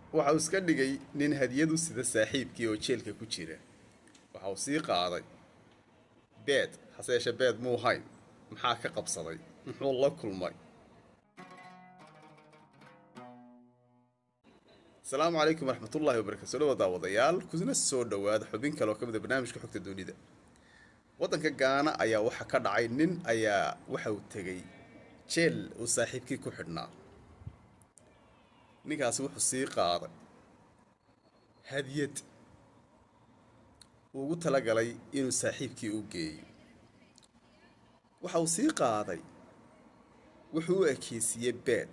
waxa uu iska dhigay nin hadiyad u sida saaxiibkii oo jeelka ku jira waxa uu sii qaaday beed hase yeeshee beed muu hayn maxaa ka qabsaday muxuu la kulmay asalaamu calaykum waraxmatullaahi wabarakatu soo dhawa daawadayaal kuna soo dhowaada xubin kale oo ka mida barnaamijka xogta dunida waddanka gaana ayaa waxa ka dhacay nin ayaa waxa uu tegey jeel uu saaxiibkii ku xidhnaa ninkaasi wuxuu sii qaaday hadiyad uu ugu talagalay inuu saaxiibkii u geeyo waxa uu sii qaaday wuxuu u ekeysiiyey beed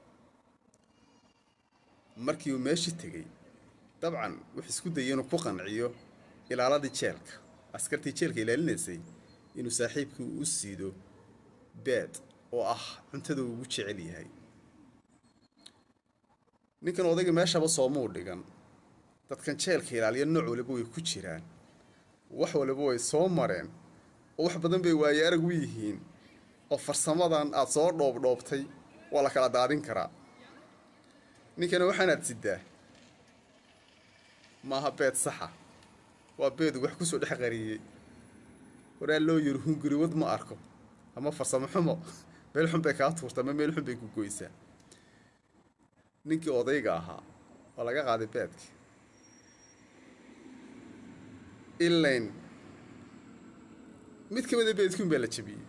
markii uu meeshii tegey dabcan wuxuu isku dayay inuu ku qanciyo ilaaladii jeelka askartii jeelka ilaalinaysay inuu saaxiibkii u siido beed oo ah cuntada uu ugu jecel yahay ninkan odayga meeshaba soomuu dhigan dadkan jeelka ilaaliya nooc waliba way ku jiraan wax waliba way soo mareen oo wax badan bay waaye arag u yihiin oo farsamadan aada soo dhoobdhoobtay waa la kala daadin karaa ninkana waxaanaad sidaa maaha beed saxa waa beedu wax kusoo dhex qariyey horaa loo yiri hunguriwad ma arko ama farsamo xumo meel xun bay kaa tuurta ama meel xun bay ku goysaa ninkii odayga ahaa waa laga qaaday beedkii ilayn mid ka mida beedkiun baa la jabiyey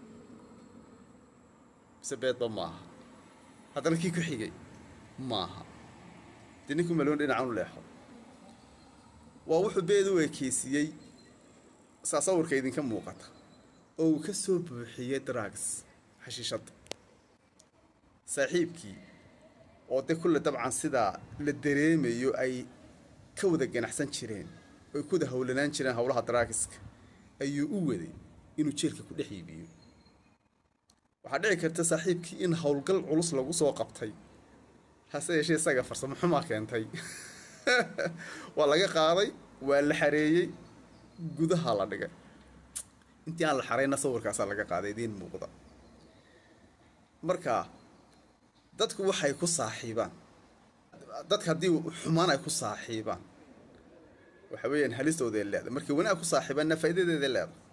mise beedba maaha haddana kii ku xigay maaha dee ninkuu maloon dhinacan u leexo waa wuxuu beed u ekeysiiyey saa sawirka idinka muuqata oo uu ka soo buuxiyey drugs xashiishadda saaxiibkii oo dee kulle dabcan sidaa la dareemayo ay ka wada ganacsan jireen oo ay ku wada howlanaan jireen howlaha drugska ayuu u waday inuu jeelka ku dhex iibiyo waxaa dhici karta saaxiibkii in howlgal culus lagu soo qabtay hase yeeshee isaga farsamo xumaa keentay waa laga qaaday waa la xareeyey gudaha la dhigay intii aan la xarayna sawirkaasaa laga qaaday idiin muuqda marka dadku waxay ku saaxiibaan dadka haddii xumaan ay ku saaxiibaan waxa weeyaan halistooday leedahay markay wanaag ku saaxiibaanna faa'iidadeeday leedahay